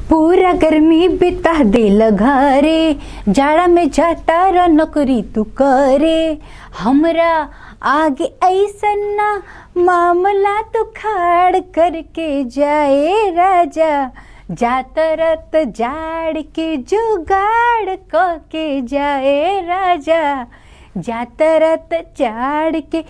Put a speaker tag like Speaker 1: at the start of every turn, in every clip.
Speaker 1: पूरा गर्मी बिता दिल घरे जाड़ा में जाता र नौकरी तू करे हमरा आगे ऐसन ना मामला तू खाड़ करके जाए राजा जाता रत जाड़ के जुगाड़ क के जाए राजा जाता रत जाड़ के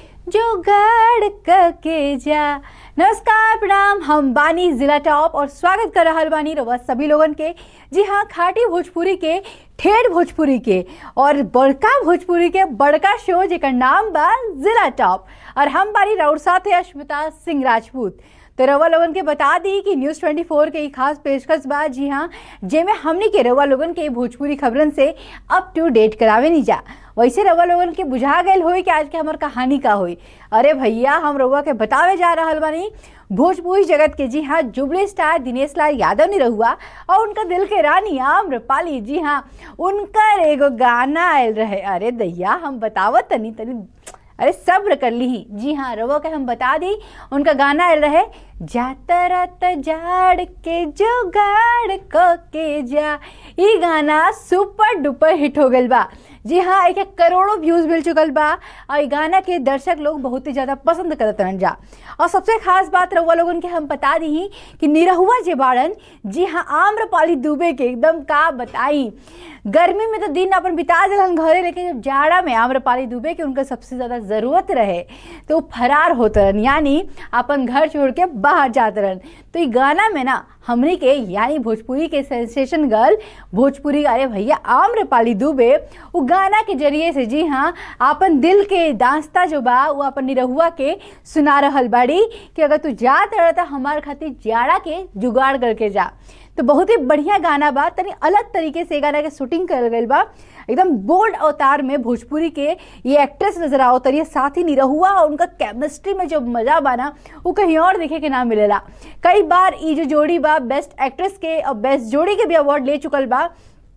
Speaker 1: जुगाड़ क के जा नमस्कार प्रणाम हम बानी जिला टॉप और स्वागत कर रहल बानी रउआ सभी लोगन के जी हाँ खाटी भोजपुरी के ठेठ भोजपुरी के और बड़का भोजपुरी के बड़का शो जेकर नाम बा जिला टॉप और हम बानी राउर साथ है अश्मिता सिंह राजपूत तो रवा लोगन के बता दी कि न्यूज़ 24 के ई खास पेशकश बा जी हाँ जेमे हमने के रवा लोगन के भोजपुरी खबरन से अप टू डेट करावे नहीं जा वैसे रवा लोगन के बुझा गए होई कि आज के हमार कहानी का होई अरे भैया हम रउआ के बतावे जा रहल बानी भोजपुरी जगत के जी हाँ जुबली स्टार दिनेश लाल यादव ने रहुआ और उनका दिल के रानी आम्रपाली जी हाँ उनकर एगो गाना आयल रहे अरे दैया हम बतावत तनी तनी अरे सब्र कर ली जी हाँ रवो के हम बता दी उनका गाना आयल रहे जाता रात जाड़ के जुगाड़ क के जा ई गाना सुपर डुपर हिट हो गल बा जी हाँ एक एक करोड़ों व्यूज मिल चुकल बा और ई गाना के दर्शक लोग बहुत ही ज़्यादा पसंद करत रहन जा और सबसे खास बात रहुआ लोगन के हम बता दी कि निरहुआ जे बाड़न जी हाँ आम्रपाली दुबे के एकदम का बताई गर्मी में तो दिन अपन बिता दिलन घरे लेकिन जब जाड़ा में आम्रपाली दुबे के उनका सबसे ज़्यादा ज़रूरत रहे तो वो फरार होते रहन यानी अपन घर छोड़ के बाहर जाते रहन तो ये गाना में ना हमने के यानी भोजपुरी के सेंसेशन गर्ल भोजपुरी अरे भैया आम्रपाली दुबे वो गाना के जरिए से जी हाँ अपन दिल के दास्ता जो बा वो अपन निरहुआ के सुना रहल बाड़ी कि अगर तू जात रह तो हमार खातिर जाड़ा के जुगाड़ करके जा तो बहुत ही बढ़िया गाना बा तनी अलग तरीके से गाना के शूटिंग करल गई बा एकदम बोल्ड अवतार में भोजपुरी के ये एक्ट्रेस नजर आओ तरी साथ ही निरहुआ और उनका केमिस्ट्री में जो मजा बा ना वो कहीं और देखे के ना मिलेला कई बार ये जो जोड़ी बा बेस्ट एक्ट्रेस के और बेस्ट जोड़ी के भी अवार्ड ले चुकल बा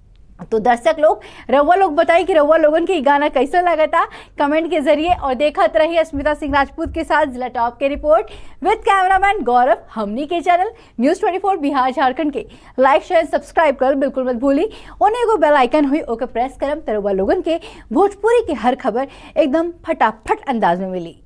Speaker 1: तो दर्शक लोग रउआ लोग बताई कि रउआ लोगन के ई गाना कैसा लगा था कमेंट के जरिए और देखत रही अस्मिता सिंह राजपूत के साथ जिला टॉप के रिपोर्ट विद कैमरामैन गौरव हमनी के चैनल न्यूज 24 बिहार झारखंड के लाइक शेयर सब्सक्राइब कर बिल्कुल मत भूली उन्हें एगो बेल आइकन हुई ओके प्रेस करम तो रउआ लोगन के भोजपुरी की हर खबर एकदम फटाफट अंदाज में मिली